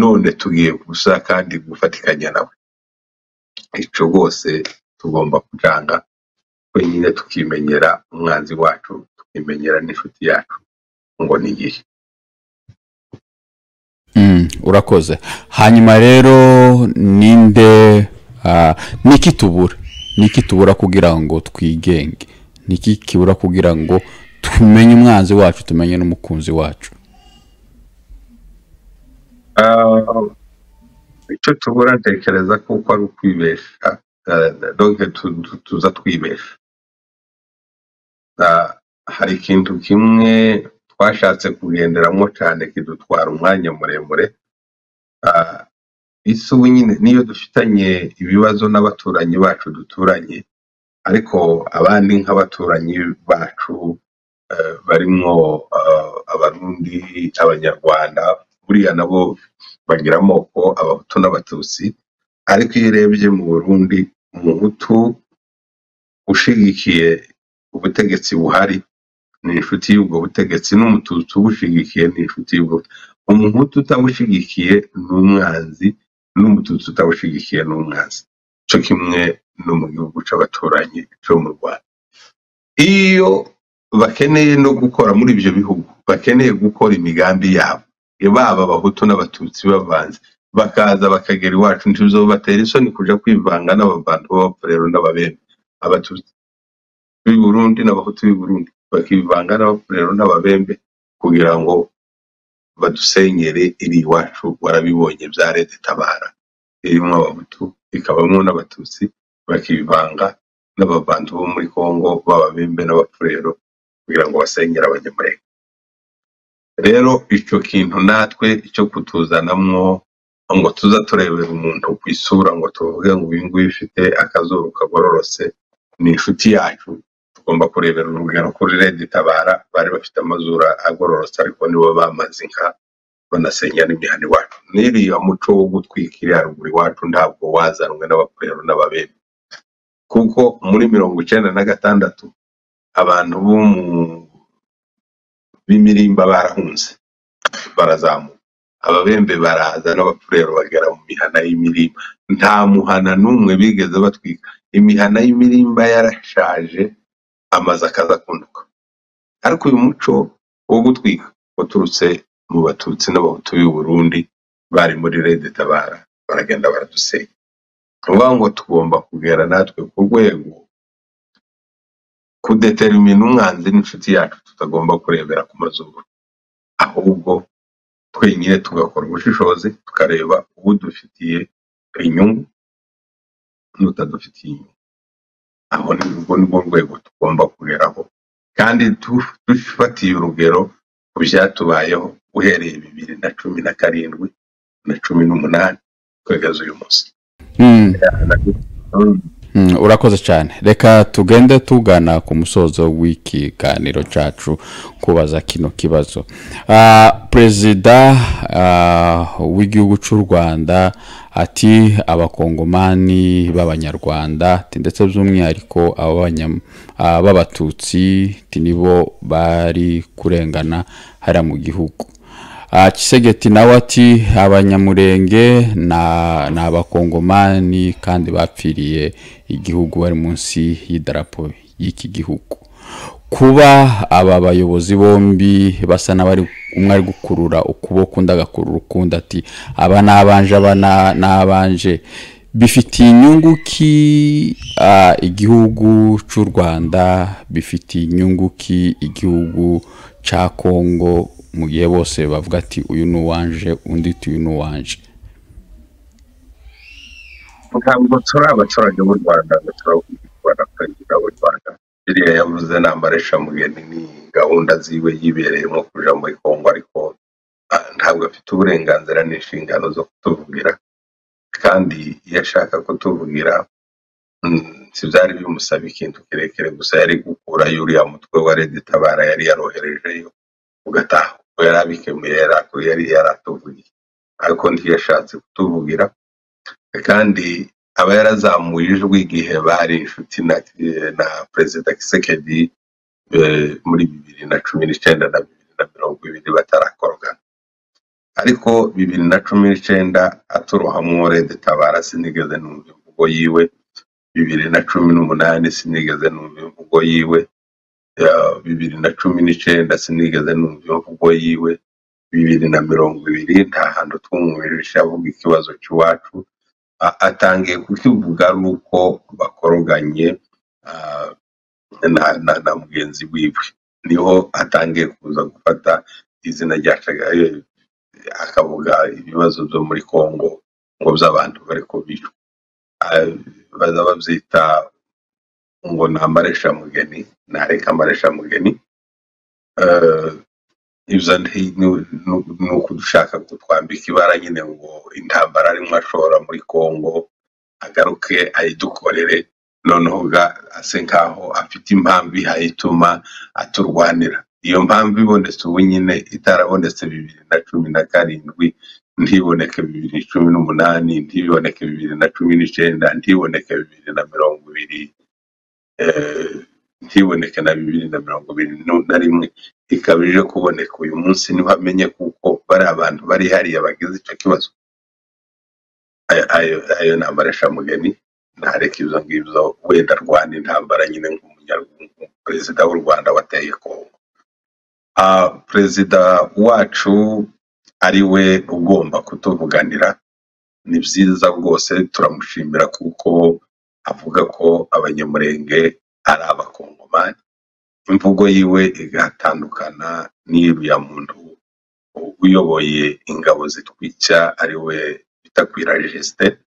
none tugiye gusa kandi gufatikanya nawe ico rwose tugomba kujanga twenyine tukimenyera umwanzi wacu tukimenyera n'inshuti yacu ngo ni iyihe Mm, urakoze hanyuma rero ninde ah, niki tubura niki tubura kugira ngo twigenge niki kibura kugira ngo tumenye umwanzi wacu tumenye n'umukunzi wacu Ah, icyo tubura ntekereza ko uko ari ukwibesha ah, donc tu- tu- tuza twibesha Ah, hari ikintu kimwe twashatse kugenderamo cyane kidutwara umwanya muremure Ah, isi ubu nyine niyo dufitanye ibibazo n'abaturanyi bacu duturanye ariko abandi nk'abaturanyi bacu eh, barimwo eh, abarundi abanyarwanda buriya nabo bagira amoko abahutu n'abatutsi ariko iyo urebye mu burundi umuhutu ushigikiye ubutegetsi buhari ni inshuti y'ubwo butegetsi n'umututsi ubushigikiye ni inshuti y'ubwo umuhutu utabushigikiye ni umwanzi n'umututsi utabushigikiye ni umwanzi cyo kimwe no mu gihugu c'abaturanyi cyo mu rwanda iyo bakeneye no gukora muri ibyo bihugu bakeneye gukora imigambi yabo baba abahutu n'abatutsi bavanze bakaza bakagera iwacu ntibizobatera isoni kuja kwivanga n'abavandu b'abapfurero n'ababembe abatutsi b'i burundi n'abahutu b'i burundi bakivanga n'abapfurero n'ababembe kugira ngo badusenyere iri iwacu warabibonye bya leta itabara irimo abahutu ikabamwo n'abatutsi bakivanga n'abavandu bo muri congo b'ababembe n'abapfurero kugira ngo basenyere abanyamurenge rero icyo kintu natwe icyo kutuzanamwo ngo tuza turebera umuntu ku isura ngo tuvuge ngo uyu nguyu ufite akazuru kagororotse ni inshuti yacu tugomba kurebera urugero kuri redi tabara bari bafite amazura agororotse ariko nibo bamaze inka banasenya n'imihana iwacu n'iriya muco wo gutwika iri haruguru iwacu ntabwo wazanwe n'abakorero n'ababembe kuko muri mirongo icyenda na gatandatu abantu bo mu b'imirimba barahunze barazamuka ababembe baraza n'abapfurero bagera mu mihana y'imirimba nta muhana n'umwe bigeze batwika imihana y'imirimba yarashaje amaze akaza kunduka ariko uyu muco wo gutwika waturutse mu batutsi n'abahutu b'i burundi bari muri rede tabara baragenda baradusenya ni ukuvuga ngo tugomba kugera natwe ku rwego kudetermina umwanzi n'inshuti yacu tutagomba kurebera ku mazuru ahubwo twenyine tugakora ubushishozi tukareba uwo dufitiye inyungu n'utadufitiye inyungu aho ni urwo ni rwo rwego tugomba kugeraho kandi tu- dufatiye urugero ku byatubayeho uhereye bibiri na cumi na karindwi na cumi n'umunani kugeza uyu munsi Mm, Mm. mm, urakoze cyane reka tugende tugana ku musozo w'ikiganiro cyacu kubaza kino kibazo Ah, perezida ah, w'igihugu cy'u rwanda ati abakongomani b'abanyarwanda ati ndetse by'umwihariko ab'abanya- ah, b'abatutsi ati nibo bari kurengana hariya mu gihugu Ah, kisegeti nawe ati abanyamurenge na- ni abakongomani kandi bapfiriye igihugu bari munsi y'idarapo y'iki gihugu kuba aba bayobozi bombi basa n'abari umwe ari gukurura ukuboko undi agakurura ukundi ati aba n'abanje aba na- n'abanje bifitiye inyungu ki ah, igihugu cy'u rwanda bifitiye inyungu ki igihugu cya kongo mu gihe bose bavuga ati uyu ni uwanje undi ati uyu ni uwanje ntabwo turi abaturage b'u rwanda ngo turabwirwa na perezida w'u rwanda biriya yavuze ni amareshamugeni ni gahunda ziwe yibereyemo kuja muri kongo ariko ah, nta ntabwo afite uburenganzira n'inshingano zo kutuvugira kandi iyo ashaka kutuvugira mm, si byari bimusaba ikintu kirekire gusa yari gukurayo uriya mutwe wa Lady Tabara yari yaroherejeyo ugataha ubwo yari abikemuye yari aku- yari yaratuvugiye ariko ntiyashatse kutuvugira kandi aba yarazamuye ijwi igihe bari inshuti na, na perezida Kisekedi eh, muri bibiri na cumi n'icyenda na bibiri na mirongo ibiri batarakorogana ariko bibiri na cumi n'icyenda aturohamwo Lady Tabara sinigeze numva imvugo yiwe bibiri na cumi n'umunani sinigeze numva imvugo yiwe ya bibiri na cumi n'icyenda sinigeze numva imvugo yiwe bibiri na mirongo ibiri nta hantu twumwumvise avuga ikibazo cy'iwacu A- atangiye kukivuga ari uko bakoroganye ah, na, na, na mugenzi wiwe niho atangiye kuza gufata izina rya Shagari akavuga ibibazo byo muri Congo ngo by'abantu bari kubicwa Ah, baza babyita ngo ni amareshamugeni ntareka amareshamugeni Eh, ibyo nti- ni ni- ni ukudushaka kutwambika ibara nyine ngo intambara arimo ashora muri Congo agaruke ayidukorere noneho ga- ase nkaho afite impamvu ihaye ituma aturwanira iyo mpamvu ibonetse ubu nyine itarabonetse bibiri na cumi na karindwi ntiboneke bibiri na cumi n'umunani ntiboneke bibiri na cumi n'icyenda ntiboneke bibiri na mirongo ibiri eh, ntiboneke na bibiri na mirongo ibiri nu- na rimwe ikaba ije kuboneka uyu munsi niho amenye kuko bari abantu bari hariya bagize icyo kibazo ayo ayo- ayo ni amareshamugani ntareka ibyo ngibyo wenda arwana intambara nyine nk'umunyarwanda perezida w'u rwanda wateye kongo Ah, perezida wacu ari we ugomba kutuvuganira ni byiza rwose turamushimira kuko avuga ko abanyamurenge ari abakongomani imvugo yiwe igatandukana n'iriya muntu uyoboye ingabo zitwica ari we bita kwirajisite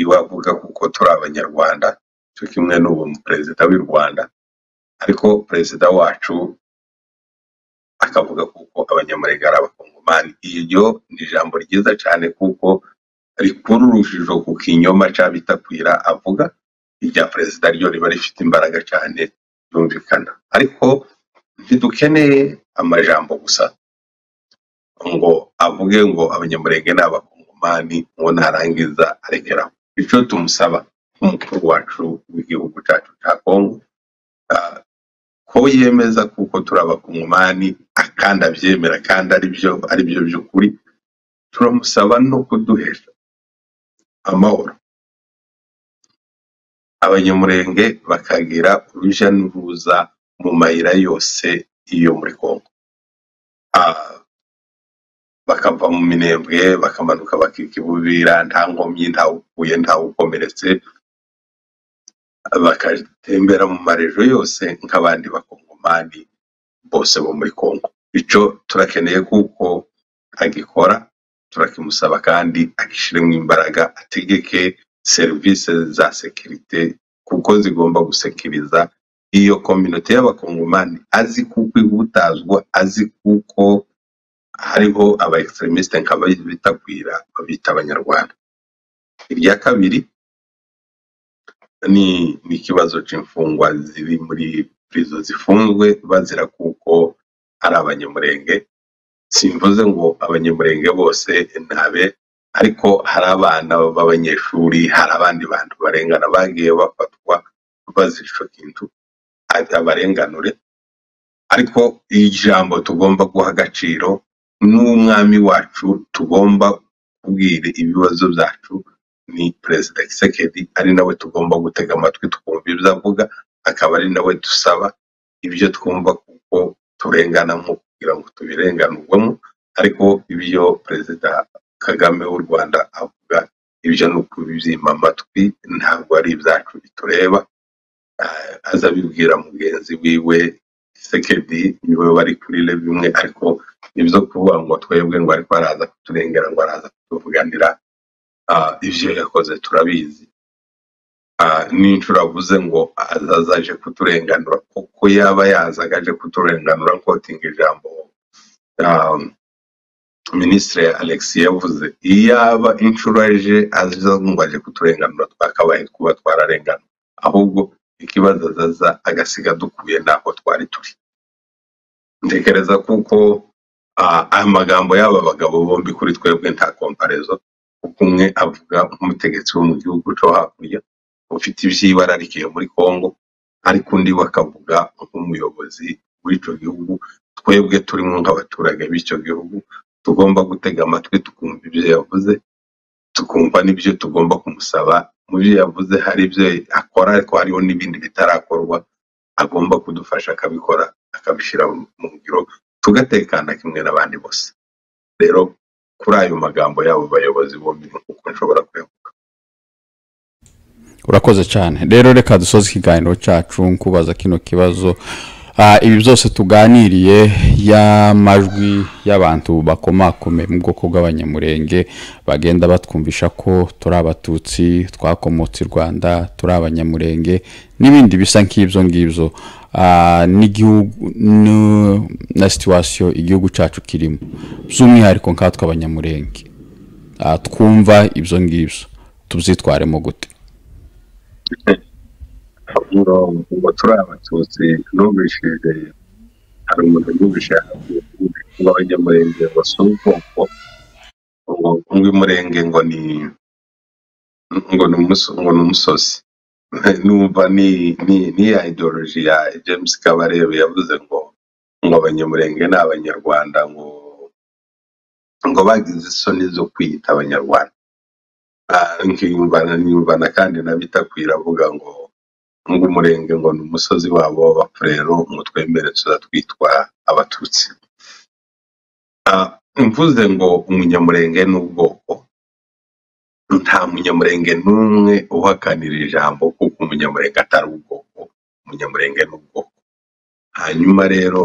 iwe avuga kuko turi abanyarwanda cyo kimwe n'ubu perezida w'u rwanda ariko perezida wacu akavuga kuko abanyamurenge ari abakongomani iryo ni ijambo ryiza cyane kuko rikura urujijo ku kinyoma cya bitakwira avuga irya perezida ryo riba rifite imbaraga cyane ryumvikana ariko ntidukeneye amajambo gusa ngo avuge ngo abanyamurenge ni abakongomani ngo narangiza arekeraho icyo tumusaba nk'umukuru wacu w'igihugu cyacu cya kongo ah, ko yemeza kuko turi abakongomani ah, kandi abyemera kandi ari byo ari byo by'ukuri turamusaba no kuduhesha amahoro abanyamurenge bakagira urujya n'uruza mu mayira yose yo muri kongo Ah, bakava mu minembwe bakamanuka bakika i Bubira nta nkomyi ntawukuye ntawukomeretse bagatembera mu marejo yose nk'abandi bakongomani bose bo muri Kongo icyo turakeneye kuko agikora turakimusaba kandi agishyiremo imbaraga ategeke serivisi za sekirite kuko zigomba gusekiriza iyo kominote y'abakongomani azi kuko ihutazwa azi kuko hariho aba extremiste nka bitakwira babita abanyarwanda irya kabiri ni ni ikibazo cy'imfungwa ziri muri prizo zifunzwe bazira kuko ari abanyamurenge simvuze ngo abanyamurenge bose ntabe ariko hari abana b'abanyeshuri hari abandi bantu barengana bagiye bafatwa bazira icyo kintu abarenganure ariko ijambo tugomba guha agaciro n'umwami wacu tugomba kubwira ibibazo byacu ni perezida Kisekedi ari nawe tugomba gutega amatwi tukumva ibyo avuga akaba ari nawe dusaba ibyo twumva kuko turengana nko kugira ngo tubirenganurwemo ariko ibyo perezida Kagame w'u Rwanda avuga ibyo ni ukubyima amatwi ntabwo ari ibyacu bitureba Ah, aza abibwira mugenzi wiwe Sekedi niwe wari kuri level imwe ariko ibyo kuvuga ngo twebwe ngo ariko araza kuturengera ngo araza kutuvuganira ah, ivyo yakoze turabizi Ah, n'inshuro avuze ngo azaza aje kuturenganura kuko yaba yazaga aje kuturenganura nkotinga ijambo minisitiri alexis yavuze iyaba inshuro eje aza ngo aje kuturenganura twakabaye kuba twararenganwa ahubwo ikibazo azaza agasiga dukuye ntabwo twari turi ntekereza kuko ah, aya magambo y'aba bagabo bombi kuri twebwe nta komparezo kuko umwe avuga nk'umutegetsi wo mu gihugu cyo hakurya ufite iby'ibara rikiye muri congo ariko undi bakavuga nk'umuyobozi w'icyo gihugu twebwe turimo nk'abaturage b'icyo gihugu tugomba gutega amatwi tukumva ibyo yavuze tukumva n'ibyo tugomba kumusaba mu byo yavuze hari ibyo akora ariko hariho n'ibindi bitarakorwa agomba kudufasha akabikora akabishyira mu ngiro tugatekana kimwe n'abandi bose rero kuri ayo magambo y'abo bayobozi bombi ni uko nshobora kuyavuga urakoze cyane rero reka dusoze ikiganiro cyacu nkubaza kino kibazo Ah, ibi byose tuganiriye y'amajwi y'abantu bakomakomeye mu bwoko bw'abanyamurenge bagenda batwumvisha ko turi abatutsi twakomotse i rwanda turi abanyamurenge n'ibindi bisa nk'ibyo ngibyo Ah, n'igihugu n- na situwasiyo igihugu cyacu kirimo by'umwihariko nkatwe abanyamurenge Ah, twumva ibyo ngibyo tubyitwaremo gute ngo ngo turi abatutsi numvishije hari umuntu numvise w'abanyamurenge ngo si ubwoko ngo umwimurenge ngo ni ngo ni umuso- ngo ni umusozi numva ni ni ni ya ideology ya James Kabarebe yavuze ngo ngo abanyamurenge ni abanyarwanda ngo ngo bagize isoni zo kwiyita abanyarwanda Ah, nkiyumva nkiyumva na kandi nabitakwiye avuga ngo ngo umurenge ngo ni umusozi wabo bapfa rero ngo twemere tuzatwitwa abatutsi Ah, mvuze ngo umunyamurenge ni ubwoko nta munyamurenge n'umwe uhakanira ijambo kuko umunyamurenge atari ubwoko umunyamurenge ni ubwoko hanyuma rero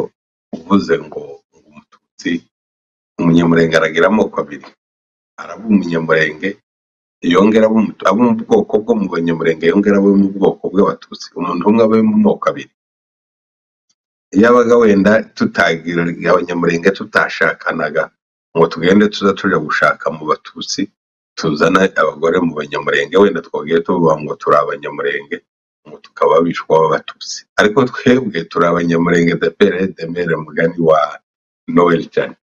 uvuze ngo ngo umututsi umunyamurenge aragira amoko abiri araba umunyamurenge yongera abo mu- abo mu bwoko bwo mu banyamurenge yongera abo mu bwoko bw'abatutsi umuntu umwe aba mu moko abiri yabaga wenda tutagira abanyamurenge tutashakanaga ngo tugende tuza tuja gushaka mu batutsi tuzana abagore mu banyamurenge wenda twagiye tuvuga ngo turi abanyamurenge ngo tukaba abishwa b'abatutsi ariko twebwe turi abanyamurenge depere demere mugani wa noel cyane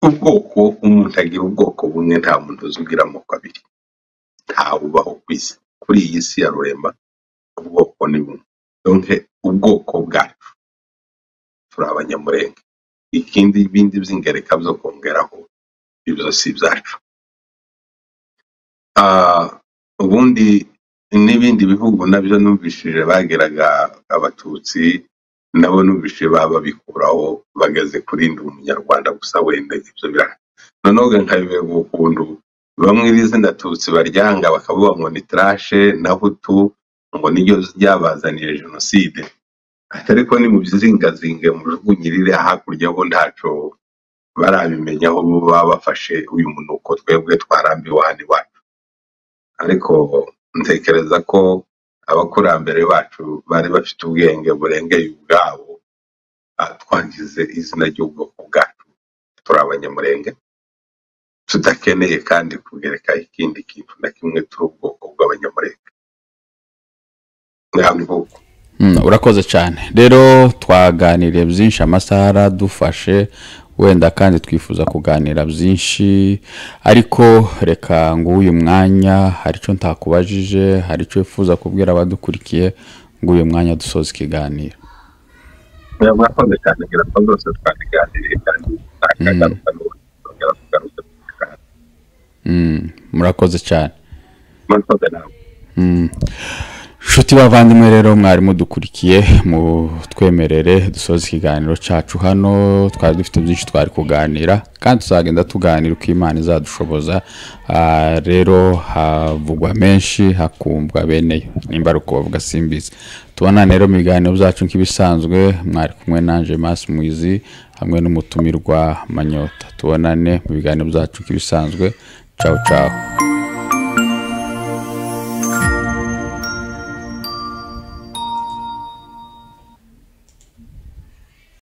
ubwoko umuntu agira ubwoko bumwe nta muntu uzugira amoko abiri ntawe ubaho ku isi kuri iyi si ya rurema ubwoko ni bumwe donc ubwoko bwacu turi abanyamurenge ikindi bindi by'ingereka byo kongeraho ibyo si ibyacu Ah, ubundi n'ibindi bihugu nabyo numvishije bageraga abatutsi nabo numvishije baba babikuraho bageze kurinda umunyarwanda gusa wenda ibyo birahari noneho nkabiberwa ukuntu bamwe iri zina tutsi baryanga bakavuga ngo ni trashe na hutu ngo niryo ryabazaniye jenoside ariko ni mu byizingazinge mujugunyirire hakurya bo ntaco barabimenya aho bo baba bafashe uyu munuko twebwe twarambiwe hano iwacu ariko ntekereza ko abakurambere bacu bari bafite ubwenge burengeye ubwabo ah, twagize izina ry'ubwoko bwacu turi abanyamurenge tudakeneye kandi kugereka ikindi kintu na kimwe turi ubwoko bw'abanyamurenge ntabwo ubwoko Mm, urakoze cyane rero twaganiriye byinshi amasaha aradufashe wenda kandi twifuza kuganira byinshi ariko reka ngo uyu mwanya hari icyo ntakubajije hari icyo wifuza kubwira abadukurikiye ngo uyu mwanya dusoze ikiganiro mwakoze cyane ngira ko zose twabiganiriye kandi nakagaruka n'ubundi twongera tugaruke tukaganira. Mm, murakoze cyane mwakoze namwe nshuti bavandimwe rero mwari mudukurikiye mu twemerere dusoza ikiganiro cyacu hano twari dufite byinshi twari kuganira kandi tuzagenda tuganira uko imana izadushoboza Ah, rero havugwa menshi hakumvwa beneyo nimba ari uko bavuga simbizi tubona rero mu biganiro byacu nk'ibisanzwe mwari kumwe nanje masi muizi hamwe n'umutumirwa manyota tubonane mu biganiro byacu nk'ibisanzwe cawu cawu